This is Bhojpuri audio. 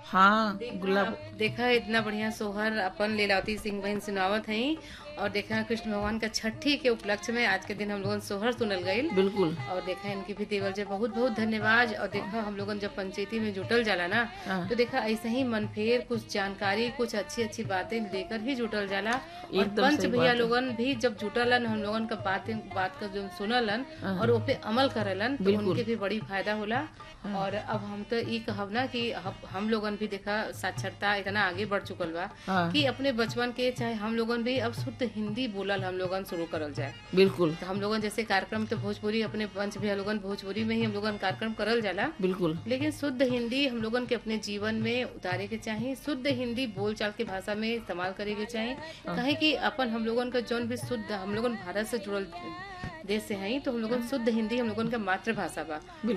हाँ गुलाब देखा इतना बढ़िया सोहर अपन लीलावती सिंह बहन सुनावत हई और देखा कृष्ण भगवान का छठी के उपलक्ष्य में आज के दिन हम लोगन सोहर सुनल गईल बिल्कुल और देखा इनकी भी देवल जे बहुत बहुत धन्यवाद और देखा हम लोगन जब पंचायती में जुटल जाला ना हाँ। तो देखा ऐसे ही मन फेर कुछ जानकारी कुछ अच्छी अच्छी बातें लेकर ही जुटल जाला और एकदम पंच सही भैया बात है। लोगन भी जब जुटलन हम लोगन का बातें बात का जो सुनलन और उस पे अमल करलन तो बिल्कुल। उनके भी बड़ी फायदा होला और अब हम तो ई कहब ना कि हम- हम लोगन भी देखा साक्षरता इतना आगे बढ़ चुकल बा हाँ कि अपने बचपन के चाहे हम लोगन भी अब शुद्ध हिंदी बोलल हम लोगन शुरू करल जाए बिल्कुल तो हम लोगन जैसे कार्यक्रम तो भोजपुरी अपने पंच भैया लोगन भोजपुरी में ही हम लोगन कार्यक्रम करल जाला बिल्कुल लेकिन शुद्ध हिंदी हम लोगन के अपने जीवन में उतारे के चाहिए शुद्ध हिंदी बोलचाल के भाषा में इस्तेमाल करे के चाहिए कहे कि अपन हम लोगन का जौन भी शुद्ध हम लोगन भारत से जुड़ल देश से हैं तो हम लोगन शुद्ध हिंदी हम लोगन का मातृभाषा बा